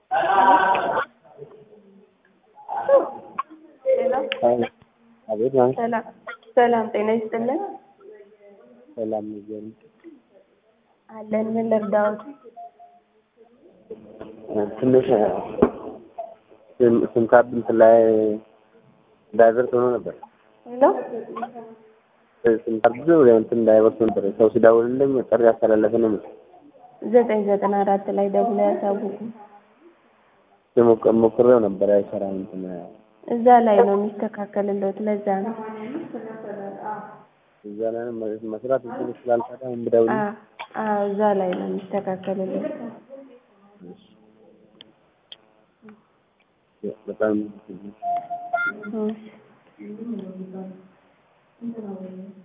አቤት ማለት ሰላም ሰላም፣ ጤና ይስጥልን ሰላም ይገኝ አለን። ምን ልርዳዎት? ትንሽ ስም ስም ካርድ እንትን ላይ ዳይቨርት ሆኖ ነበር። ሄሎ ስም ካርድ እንትን ዳይቨርት ሆኖ ነበር። ሰው ሲደውልልኝ ጥሪ ያስተላለፈ ነው መሰለኝ። ዘጠኝ ዘጠና አራት ላይ ደውለው ያሳውቁ። ሲሞክ- ሞክሬው ነበር አይሰራም። እንትን እዛ ላይ ነው የሚስተካከልለት። ለዛ ነው እዛ ላይ ነው መስራት እንትን ስላልሰራ ብደውል አ- አዎ፣ እዛ ላይ ነው የሚስተካከልለት። በጣም እሺ